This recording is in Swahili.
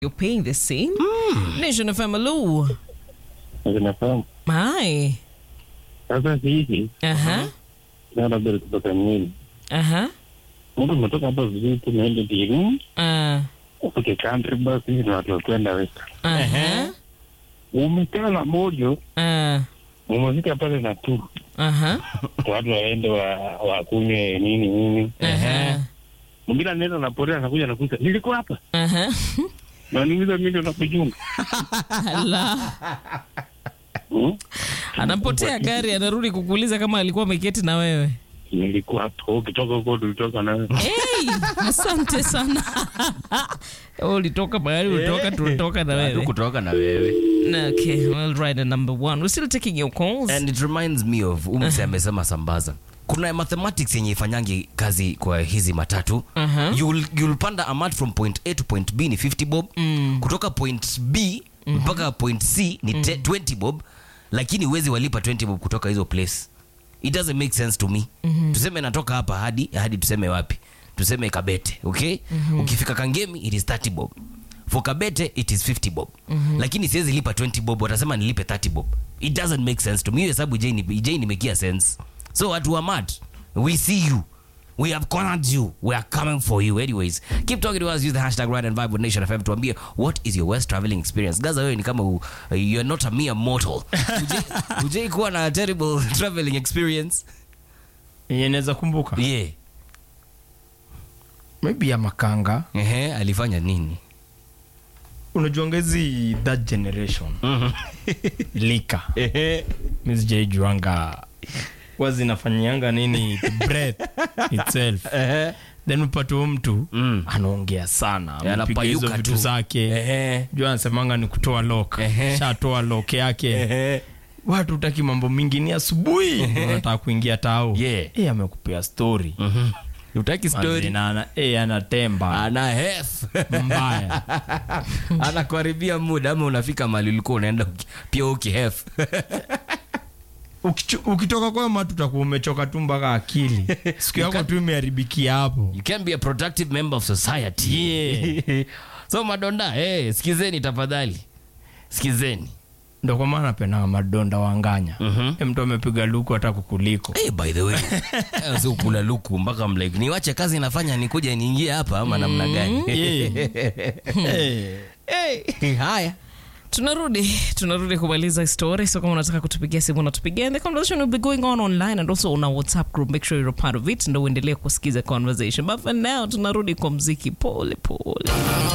You're paying the same? Nation of Amalu. zinafahamu Hi. sasa hivi Uh-huh. labda kutoka mwili Uh-huh. mtu umetoka hapa vizuri tu naende diru Uh, ufike country bus hivi na watu wakwenda westa uh-huh. umekaa na mojo Uh, umefika pale na tu uh-huh. watu waende wa wakunywe nini nini Uh-huh. mwingine anaenda na porea anakuja nakuta nilikuwa hapa Uh-huh. na niuliza mimi ndo nakujunga Ala. Hmm? Anapotea gari anarudi kukuuliza kama alikuwa ameketi na wewe. nilikuwa hapa ukitoka huko tulitoka na wewe Hey, asante sana. Wewe ulitoka mahali ulitoka tulitoka na Hatu wewe. kutoka na wewe Okay, well right at number one. We're still taking your calls. and it reminds me of umse amesema sambaza kuna mathematics yenye ifanyangi kazi kwa hizi matatu Uh-huh. you'll, you'll panda a mat from point a to point b ni 50 bob kutoka point b mpaka point c ni te- 20 bob lakini uwezi walipa 20 bob kutoka hizo place it doesn't make sense to me tuseme natoka hapa hadi hadi tuseme wapi tuseme kabete okay ukifika kangemi it is 30 bob for kabete it is 50 bob lakini siwezi lipa 20 bob watasema nilipe 30 bob it doesn't make sense to me hiyo hesabu j nimekia sense so watu wa mat we see you We have cornered you. We are coming for you. Anyways, keep talking to us. Use the hashtag Ride and Vibe with Nation FM tuambie what is your worst traveling experience. Gaza wewe ni kama u- you're not a mere mortal. Ujai- Ujai kuwa na terrible traveling experience? yenye naweza kumbuka Yeah. maybe ya makanga Ehe, alifanya nini? unajuanga hizi that generation lika mi sijaijuanga huwa zinafanyianga nini to breath itself then upate huyo mtu Mm. anaongea sana Yeah, amepiga hizo anapayuka vitu tu. zake Ehe. juu anasemanga ni kutoa lok Ehe. shatoa lok yake watu utaki mambo mingi ni asubuhi unataka kuingia tao Yeah. e, amekupea story Utaki story? Mazina, ana, e, anatemba Ana hef. mbaya Anakuharibia muda ama unafika mahali ulikuwa unaenda uki- pia ukihef. Ukicho- ukitoka kwa matu utakuwa umechoka tu mpaka akili siku yako tu imeharibikia hapo You can be a productive member of society. so madonda, hey, sikizeni tafadhali. Sikizeni. ndo kwa maana napendanga madonda wanganya Mhm. E, mtu amepiga luku hata kukuliko Hey, by the way eh, si kula luku mpaka mlike niwache kazi nafanya nikuja niingie hapa ama namna gani Eh. hey, haya tunarudi tunarudi kumaliza story so kama unataka kutupigia simu unatupigia and the conversation will be going on online and also on our whatsapp group make sure you're a part of it ndo uendelee kusikiza conversation but for now tunarudi kwa mziki pole pole